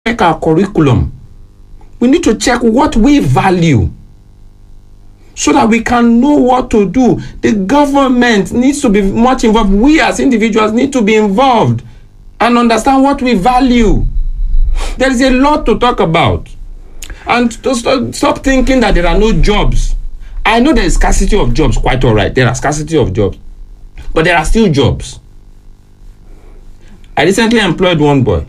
check our curriculum. We need to check what we value so that we can know what to do. The government needs to be much involved. We as individuals need to be involved and understand what we value. There is a lot to talk about. And to stop, stop thinking that there are no jobs. I know there is scarcity of jobs, quite all right. There are scarcity of jobs. But there are still jobs. I recently employed one boy.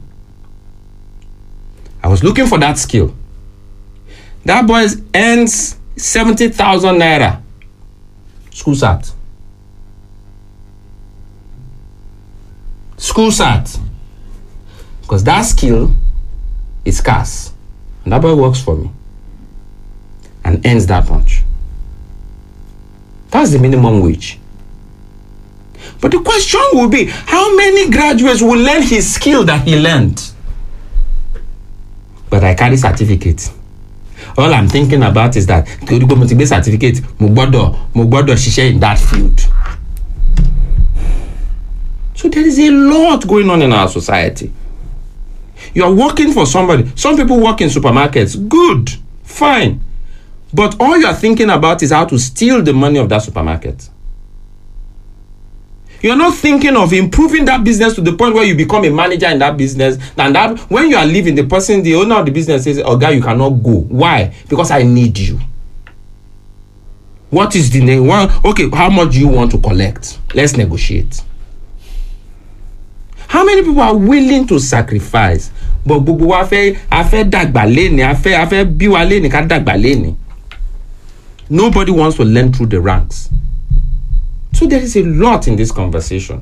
I was looking for that skill. That boy earns 70,000 naira. School sat. School sat. Because that skill is scarce. And that boy works for me and earns that much. That's the minimum wage. But the question will be how many graduates will learn his skill that he learned? But I carry certificate. All I'm thinking about is that torí pé mo ti gbé certificate mo gbọ́dọ̀ mo gbọ́dọ̀ ṣiṣẹ́ in that field. So there is a lot going on in our society. You are working for somebody. Some people work in supermarkets. Good, fine. But all you are thinking about is how to steal the money of that supermarket. You're not thinking of improving that business to the point where you become a manager in that business. And that when you are leaving, the person, the owner of the business says, Oh, guy, you cannot go. Why? Because I need you. What is the name? Well, okay, how much do you want to collect? Let's negotiate. How many people are willing to sacrifice? But gbogbo wa fẹ́ a fẹ́ dàgbà léni a fẹ́ a fẹ́ bí wa léni ká dàgbà léni. Nobody wants to learn through the ranks. So there is a lot in this conversation.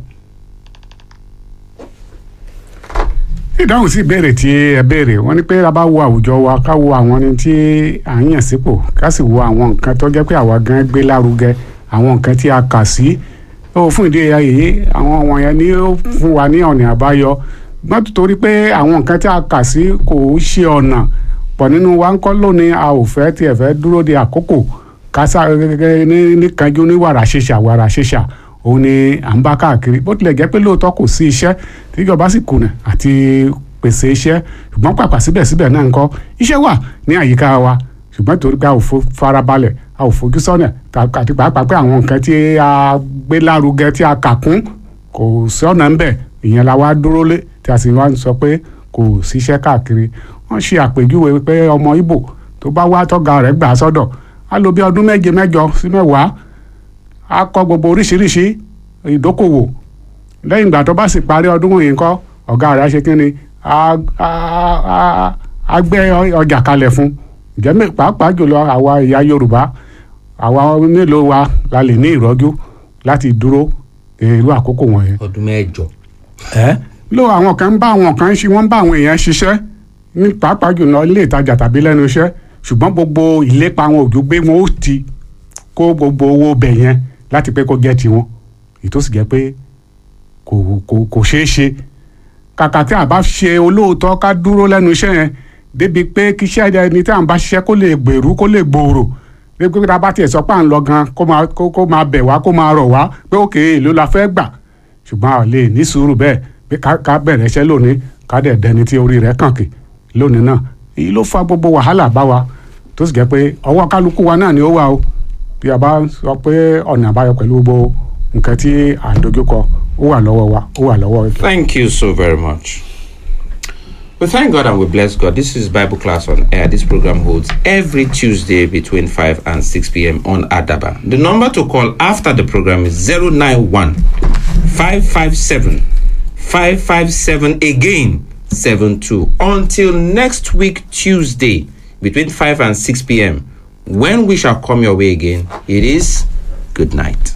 ìdáhùn sí ìbéèrè tí ẹ béèrè wọn ni pé a bá wo àwùjọ wa ká wo àwọn ni tí à ń yàn sípò ká sì wo àwọn nǹkan tó jẹ́ pé àwa gan gbé lárugẹ àwọn nǹkan tí a kà sí ó fún ìdí èyí àwọn wọ̀nyẹn ni ó fún wa ní ọ̀nà àbáyọ gbọ́n torí pé àwọn nǹkan tí a kà sí kò ṣe ọ̀nà pọ̀ nínú wa ń kọ́ lónìí a ò fẹ́ tiẹ̀ fẹ́ dúró de àkókò kásá gẹ́gẹ́ ní ní kanjú ní wàrà ṣèṣà wàrà ṣèṣà òun ni à ń bá káàkiri bó tilẹ̀ jẹ́ pé lóòótọ́ kò sí iṣẹ́ tíjọba sì kùnà àti pèsè iṣẹ́ ṣùgbọ́n pàpà síbẹ̀síbẹ̀ náà ń kọ́ iṣẹ́ wà ní àyíká wa ṣùgbọ́n torí pé a ò farabalẹ̀ a ò fojú sọ́nà àti pàápàá pé àwọn nǹkan tí a gbé lárugẹ tí a kà kún kò sí ọ̀nà ń bẹ̀ ìyẹn la wá dúró lé tí a sì wá ń sọ pé kò síṣẹ́ káàkiri wọ́n ṣe àpèjúwe pé ọmọ Ìgbò tó bá wá tọ́ga rẹ̀ gbà sọ́dọ̀ á lò bí ọdún méje mẹ́jọ sí mẹ́wàá á kọ́ gbogbo oríṣiríṣi ìdókòwò lẹ́yìn ìgbà tó bá sì parí ọdún wọ̀nyí ńkọ́ ọ̀gá rẹ̀ á ṣe kí ni á gbé ọjà kalẹ̀ fún ǹjẹ́ pàápàá jùlọ àwa ìyá Yorùbá àwa mélòó wa la lè ní ìrọ́jú láti dúró irú àkókò wọ̀nyẹn. ọdún mẹ́jọ. ẹ ló àwọn kan ń bá àwọn kan ń ṣe wọ́n ń bá àwọn èèyàn ṣiṣẹ́ ní pàápàá jùlọ ilé ìtajà tàbí lẹ́nu iṣẹ́ ṣùgbọ́n gbogbo ìlépa wọn òjò gbé wọn ó ti kó gbogbo owó bẹ̀ yẹn láti pé kó jẹ́ tiwọn èyí tó sì jẹ́ pé kò kò kò ṣeé ṣe kàkà tí a bá ṣe olóòótọ́ ká dúró lẹ́nu iṣẹ́ yẹn débi pé kí iṣẹ́ ẹni tí à ń bá ṣiṣẹ́ kó lè gbèrú kó lè gbòòrò débi pé tá a bá tiẹ̀ sọ pé à ń lọ gan kó máa kó máa bẹ̀ wá kó máa rọ̀ wá pé òkè èlò la fẹ́ gbà ṣùgbọ́n a lè ní sùúrù bẹ́ẹ̀ pé ká bẹ̀rẹ̀ iṣẹ́ lónìí ká dẹ̀ dẹni tí orí rẹ̀ kàn kì lónìí náà èyí ló fa gbogbo wàhálà bá wa tó sì jẹ́ pé ọwọ́ kálukú wa náà ni ó wà o bí a bá sọ pé ọ̀nà àbáyọ pẹ̀lú gbogbo nǹkan tí à ń dojúkọ ó wà lọ́wọ́ wa ó wà lọ́wọ́. Thank you so very much. We thank God and we bless God. This is Bible class on air. This program holds every Tuesday between 5 and 6 p.m. on Adaba. The number to call after the program is 091 557 557 again 72. Until next week, Tuesday, between 5 and 6 p.m., when we shall come your way again, it is good night.